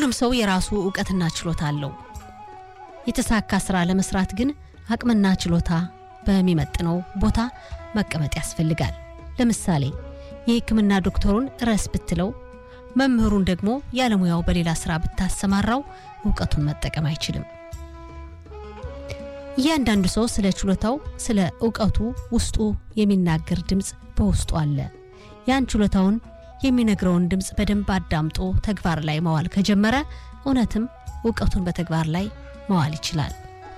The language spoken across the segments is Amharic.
ሁሉም ሰው የራሱ እውቀትና ችሎታ አለው። የተሳካ ስራ ለመስራት ግን አቅምና ችሎታ በሚመጥነው ቦታ መቀመጥ ያስፈልጋል። ለምሳሌ የሕክምና ዶክተሩን ረስ ብትለው፣ መምህሩን ደግሞ ያለሙያው በሌላ ስራ ብታሰማራው እውቀቱን መጠቀም አይችልም። እያንዳንዱ ሰው ስለ ችሎታው፣ ስለ እውቀቱ ውስጡ የሚናገር ድምፅ በውስጡ አለ። ያን ችሎታውን የሚነግረውን ድምፅ በደንብ አዳምጦ ተግባር ላይ መዋል ከጀመረ እውነትም እውቀቱን በተግባር ላይ መዋል ይችላል።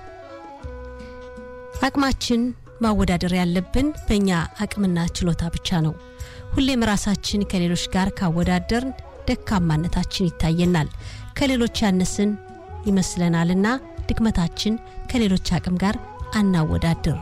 አቅማችን ማወዳደር ያለብን በእኛ አቅምና ችሎታ ብቻ ነው። ሁሌም ራሳችን ከሌሎች ጋር ካወዳደርን ደካማነታችን ይታየናል፣ ከሌሎች ያነስን ይመስለናልና ድክመታችን ከሌሎች አቅም ጋር አናወዳድር።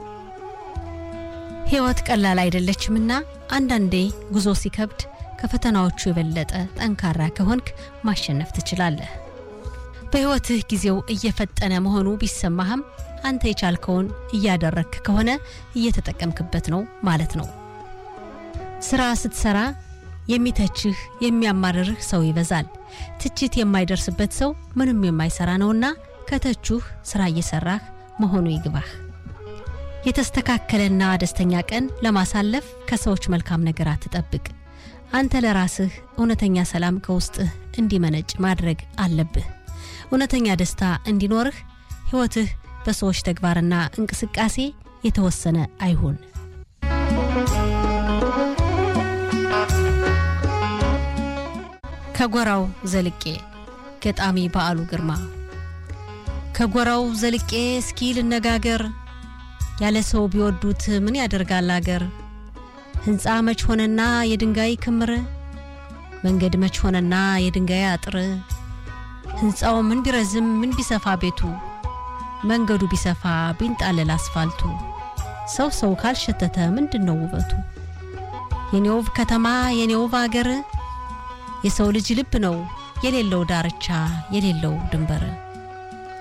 ሕይወት ቀላል አይደለችምና አንዳንዴ ጉዞ ሲከብድ ከፈተናዎቹ የበለጠ ጠንካራ ከሆንክ ማሸነፍ ትችላለህ። በሕይወትህ ጊዜው እየፈጠነ መሆኑ ቢሰማህም አንተ የቻልከውን እያደረግክ ከሆነ እየተጠቀምክበት ነው ማለት ነው። ስራ ስትሰራ የሚተችህ የሚያማርርህ ሰው ይበዛል። ትችት የማይደርስበት ሰው ምንም የማይሰራ ነውና ከተቹህ ስራ እየሰራህ መሆኑ ይግባህ። የተስተካከለና ደስተኛ ቀን ለማሳለፍ ከሰዎች መልካም ነገር አትጠብቅ። አንተ ለራስህ እውነተኛ ሰላም ከውስጥህ እንዲመነጭ ማድረግ አለብህ። እውነተኛ ደስታ እንዲኖርህ ሕይወትህ በሰዎች ተግባርና እንቅስቃሴ የተወሰነ አይሁን። ከጎራው ዘልቄ ገጣሚ በዓሉ ግርማ። ከጎራው ዘልቄ እስኪ ልነጋገር፣ ያለ ሰው ቢወዱት ምን ያደርጋል አገር። ሕንፃ መች ሆነና የድንጋይ ክምር፣ መንገድ መች ሆነና የድንጋይ አጥር። ሕንፃው ምን ቢረዝም ምን ቢሰፋ ቤቱ፣ መንገዱ ቢሰፋ ቢንጣለል አስፋልቱ፣ ሰው ሰው ካልሸተተ ምንድን ነው ውበቱ? የኔ ውብ ከተማ የኔ ውብ አገር የሰው ልጅ ልብ ነው የሌለው ዳርቻ የሌለው ድንበር